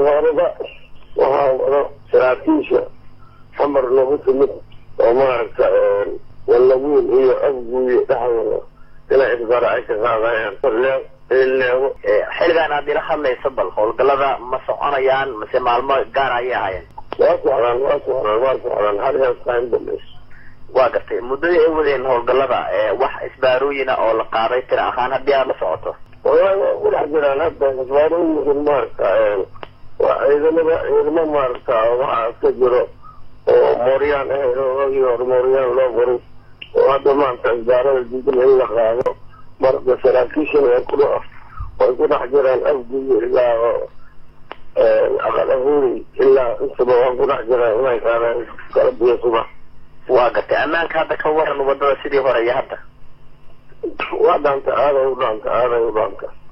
horeba waxaa wado saraakiisha xamar nagu timid oo maaragta wallaguun iyo afguuyo dhexdooda inay isbara ay ka qaadayaan leego xilligan aad ila hadlayso bal howlgallada ma soconayaan mase maalmo gaar ayay ahaayeen waa socdaan waa socdaan waa socdaan hal heestaan dambeys waa gartay muddadii ay wadeen howlgallada wax isbaarooyina oo la qaaday tira ahaan haddii aad la socoto wallahi waa ku dhex jiraan hadda isbaarooyinkan maaragta waa ciidamada ciidamo maaragta waxaa iska jiro oo mooryaan ahayd oo wagii hore mooryaan loo qoray oo hadda maanta isbaarada diidan in la qaado marka saraakiishana way ku way ku dhex jiraan afguyo ilaa aqal ahuuri ilaa intaba waa ku dhex jiraan inay qaadaan kala biyo subax waa gartay ammaanka hadda ka waran wadada sidii hore iyo hadda waa dhaanta aaday u dhaanta aaday u dhaanta